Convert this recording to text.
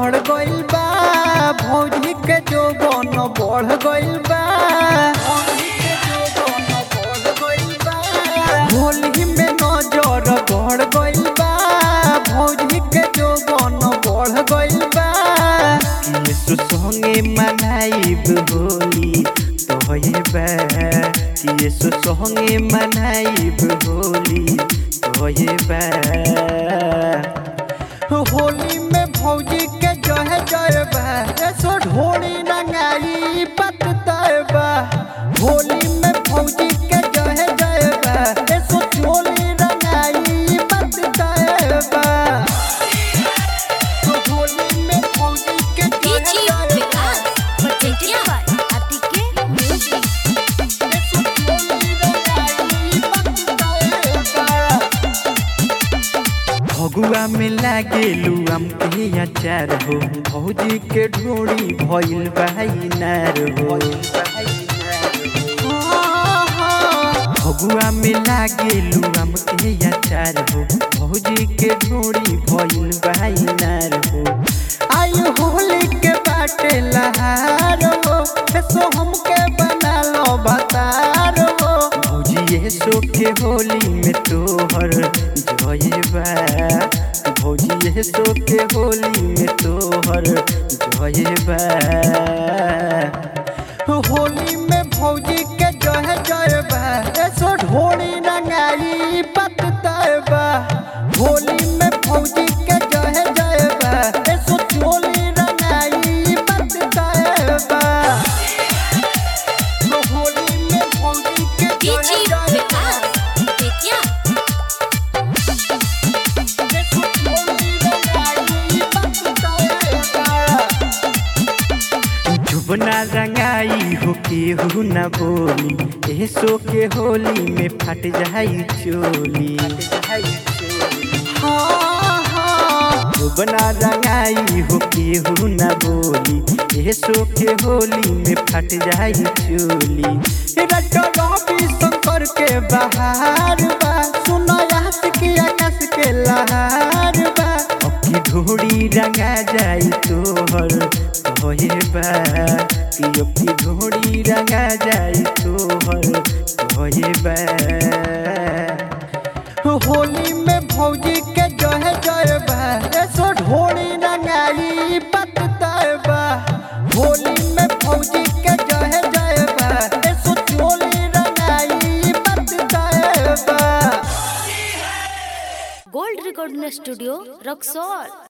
बढ़ गइल बा भौजी के जोबन बढ़ गइल बा भौजी के जोबन बढ़ गइल बा होली में नजर बढ़ गइल बा भौजी के जोबन बढ़ गइल बा यीशु संगे मनाइब होली तोहे बा यीशु संगे मनाइब होली तोहे बा होली में भौजी के जहे जय बा सो ढोली रंगाई पत बा होली में भौजी के जहे जय बा सो चोली रंगाई पत बा तो होली में भौजी के जहे डीजी जय विकास पटेटिया आतिके म्यूजिक सो चोली रंगाई पत बा फगुआ में लागेलू हम के अचार हो भौजी के ढोड़ी भइल भाई नार हो फगुआ में लागेलू हम के अचार हो भौजी के ढोड़ी भइल भाई नार हो आयु होली के बाटे लहार हो सो हमके बना लो बतार हो भौजी ये सो के होली में तोहर जय बा भौजी ये सो के होली में तोहर जय बा होली में भौजी के जय जय बा सो ढोली रंगाई पत बा होली में भौजी के जय जय बा सो चोली रंगाई पत बा होली में भौजी के जय डीजी जय विकास पटेटिया जुबना रंगाई हो केहू न बोली एसो के होली में फट जाई चोली हाँ, हाँ। जुबना रंगाई हो केहू न बोली एसो के होली में फट जाई चोली रट रवि शंकर के बहार बा सुनो यास के आकाश के लहार बा अखी ढोड़ी रंगा जाई तोहर तोहे बा कि अखी ढोड़ी रंगा जाई तोहर तोहे बा होली में भौजी के जय जय बा सो ढोली रंगाई पत बा होली में भौजी के जय जय बा सो चोली रंगाई पत बा गोल्ड रिकॉर्डिंग स्टूडियो रक्सौल